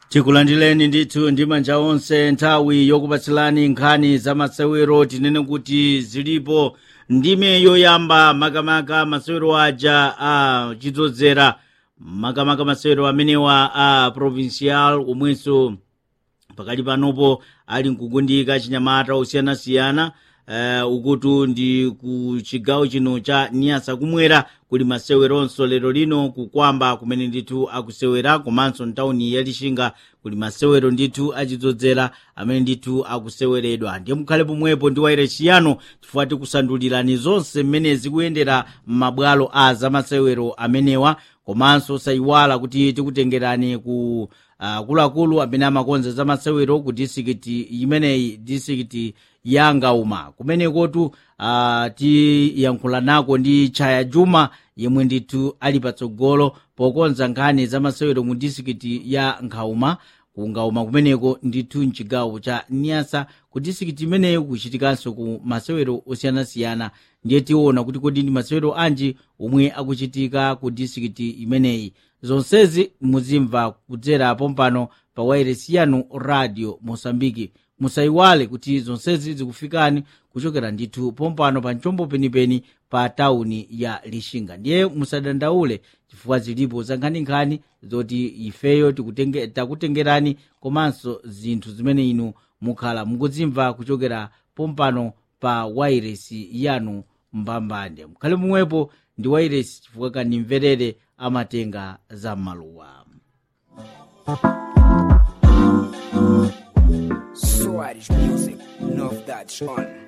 tikulandireni ndithu ndi manja onse nthawi yokupatsilani nkhani za masewero tinene kuti zilipo ndime yoyamba makamaka masewero aja a chidzozera makamaka masewero amenewa a provincial omwenso pakali panopo ali mkugundika chinyamata osiyanasiyana uh, ukutu ndi ku chigawo chino cha niyasa kumwera kuli maseweronso lero lino kukwamba kumene ndithu akusewera komanso ntawuni ya lixinga kuli masewero ndithu achidzozera amene ndithu akuseweredwa ndiye mukhale pomwepo ndi waire chiyano chifukwa tikusandulirani zonse mmene zikuyendera m'mabwalo a zamasewero amenewa komanso sayiwala kuti tikutengerani ku akuluakulu uh, amene amakonza za masewero ku disikiti imeneyi disikiti ya ngauma kumenekotu uh, tiyankhula nako ndi chaya juma yemwe ndithu ali patsogolo pokonza nkhani za masewero mu disikiti ya ngauma ku ngauma kumeneko ndithu mchigawo cha niyasa ku disikiti imeneyo kuchitikanso ku masewero osiyanasiyana ndiye tiona kuti kodi ndi masewero anji omwe akuchitika ku disikiti imeneyi zonsezi muzimva kudzera pompano pa wairesi yanu radio mosambiki musayiwale kuti zonsezi zikufikani kuchokera ndithu pompano pa mchombo penipeni pa tawuni ya lixinga ndiye musadandaule chifukwa zilipo zankhaninkhani zoti ifeyo tikutenge, takutengerani komanso zinthu zimene inu mukhala mukuzimva kuchokera pompano pa wairesi yanu mbambande mukhale momwepo ndi wairesi chifukwa kanimverere amatenga za maluwa Soares Music, novidades on.